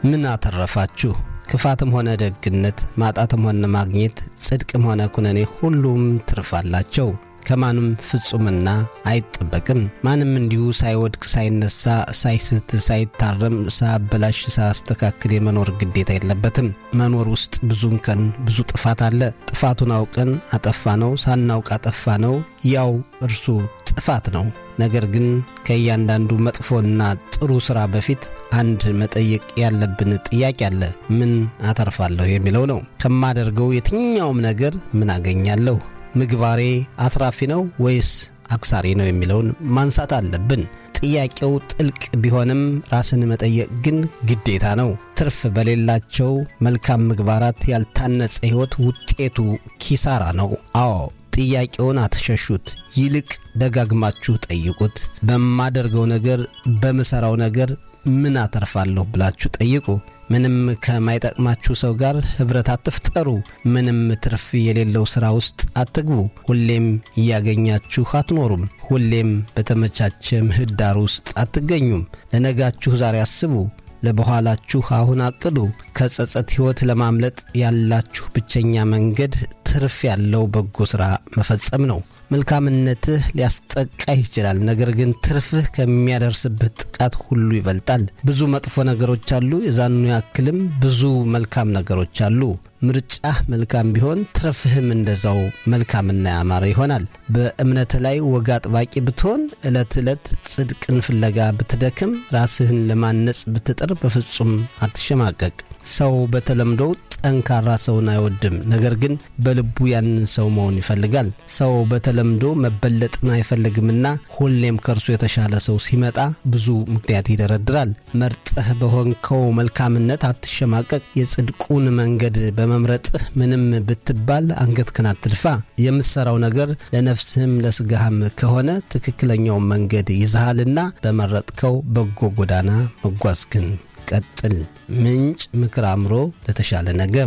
ምን አተረፋችሁ? ክፋትም ሆነ ደግነት፣ ማጣትም ሆነ ማግኘት፣ ጽድቅም ሆነ ኩነኔ ሁሉም ትርፍ አላቸው። ከማንም ፍጹምና አይጠበቅም። ማንም እንዲሁ ሳይወድቅ ሳይነሳ፣ ሳይስት፣ ሳይታረም፣ ሳያበላሽ፣ ሳያስተካክል የመኖር ግዴታ የለበትም። መኖር ውስጥ ብዙ እንከን፣ ብዙ ጥፋት አለ። ጥፋቱን አውቀን አጠፋ ነው፣ ሳናውቅ አጠፋ ነው፣ ያው እርሱ ጥፋት ነው። ነገር ግን ከእያንዳንዱ መጥፎና ጥሩ ሥራ በፊት አንድ መጠየቅ ያለብን ጥያቄ አለ። ምን አተርፋለሁ የሚለው ነው። ከማደርገው የትኛውም ነገር ምን አገኛለሁ? ምግባሬ አትራፊ ነው ወይስ አክሳሪ ነው የሚለውን ማንሳት አለብን። ጥያቄው ጥልቅ ቢሆንም ራስን መጠየቅ ግን ግዴታ ነው። ትርፍ በሌላቸው መልካም ምግባራት ያልታነጸ ሕይወት ውጤቱ ኪሳራ ነው። አዎ ጥያቄውን አትሸሹት፣ ይልቅ ደጋግማችሁ ጠይቁት። በማደርገው ነገር፣ በምሠራው ነገር ምን አተርፋለሁ ብላችሁ ጠይቁ። ምንም ከማይጠቅማችሁ ሰው ጋር ኅብረት አትፍጠሩ። ምንም ትርፍ የሌለው ሥራ ውስጥ አትግቡ። ሁሌም እያገኛችሁ አትኖሩም። ሁሌም በተመቻቸ ምህዳር ውስጥ አትገኙም። ለነጋችሁ ዛሬ አስቡ። ለበኋላችሁ አሁን አቅዱ። ከጸጸት ሕይወት ለማምለጥ ያላችሁ ብቸኛ መንገድ ትርፍ ያለው በጎ ሥራ መፈጸም ነው። መልካምነትህ ሊያስጠቃህ ይችላል። ነገር ግን ትርፍህ ከሚያደርስብህ ጥቃት ሁሉ ይበልጣል። ብዙ መጥፎ ነገሮች አሉ፣ የዛኑ ያክልም ብዙ መልካም ነገሮች አሉ። ምርጫህ መልካም ቢሆን ትርፍህም እንደዛው መልካምና ያማረ ይሆናል። በእምነት ላይ ወግ አጥባቂ ብትሆን፣ ዕለት ዕለት ጽድቅን ፍለጋ ብትደክም፣ ራስህን ለማነጽ ብትጥር በፍጹም አትሸማቀቅ። ሰው በተለምዶ ጠንካራ ሰውን አይወድም። ነገር ግን በልቡ ያንን ሰው መሆን ይፈልጋል። ሰው በተለምዶ መበለጥን አይፈልግምና ሁሌም ከእርሱ የተሻለ ሰው ሲመጣ ብዙ ምክንያት ይደረድራል። መርጠህ በሆንከው መልካምነት አትሸማቀቅ። የጽድቁን መንገድ በመምረጥህ ምንም ብትባል አንገትህን አትድፋ። የምትሠራው ነገር ለነፍስህም ለሥጋህም ከሆነ ትክክለኛውን መንገድ ይዘሃልና በመረጥከው በጎ ጎዳና መጓዝህን ቀጥል። ምንጭ ምክር አእምሮ ለተሻለ ነገም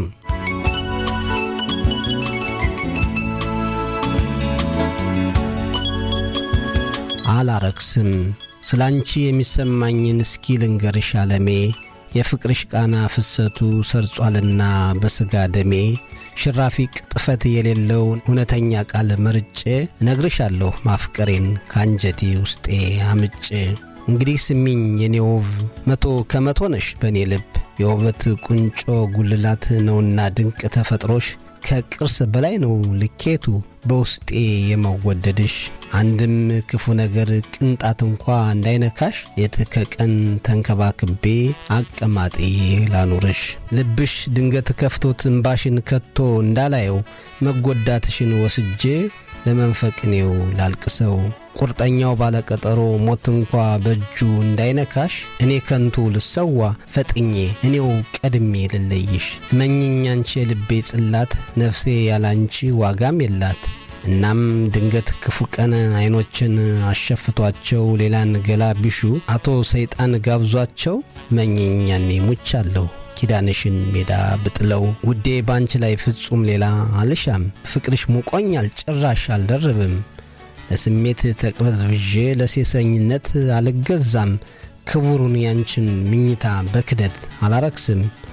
አላረክስም። ስለ አንቺ የሚሰማኝን እስኪ ልንገርሽ አለሜ የፍቅርሽ ቃና ፍሰቱ ሰርጿልና በሥጋ ደሜ ሽራፊ ቅጥፈት የሌለው እውነተኛ ቃል መርጬ እነግርሻለሁ ማፍቀሬን ከአንጀቴ ውስጤ አምጬ እንግዲህ ስሚኝ የኔ ውብ መቶ ከመቶ ነሽ በእኔ ልብ የውበት ቁንጮ ጉልላት ነውና ድንቅ ተፈጥሮሽ ከቅርስ በላይ ነው ልኬቱ በውስጤ የመወደድሽ አንድም ክፉ ነገር ቅንጣት እንኳ እንዳይነካሽ ሌት ከቀን ተንከባክቤ አቀማጤ ላኑርሽ ልብሽ ድንገት ከፍቶት እምባሽን ከቶ እንዳላየው መጎዳትሽን ወስጄ ለመንፈቅኔው ላልቅሰው ቁርጠኛው ባለቀጠሮ ሞት እንኳ በእጁ እንዳይነካሽ እኔ ከንቱ ልሰዋ ፈጥኜ እኔው ቀድሜ ልለይሽ መኝኝ አንቺ የልቤ ጽላት ነፍሴ ያላንቺ ዋጋም የላት እናም ድንገት ክፉ ቀን አይኖችን አሸፍቷቸው ሌላን ገላ ቢሹ አቶ ሰይጣን ጋብዟቸው መኝኝ ያኔ ሙቻለሁ ኪዳንሽን ሜዳ ብጥለው ውዴ ባንቺ ላይ ፍጹም ሌላ አልሻም ፍቅርሽ ሙቆኛል ጭራሽ አልደርብም ለስሜት ተቅበዝብዤ ለሴሰኝነት አልገዛም ክቡሩን ያንቺን ምኝታ በክደት አላረክስም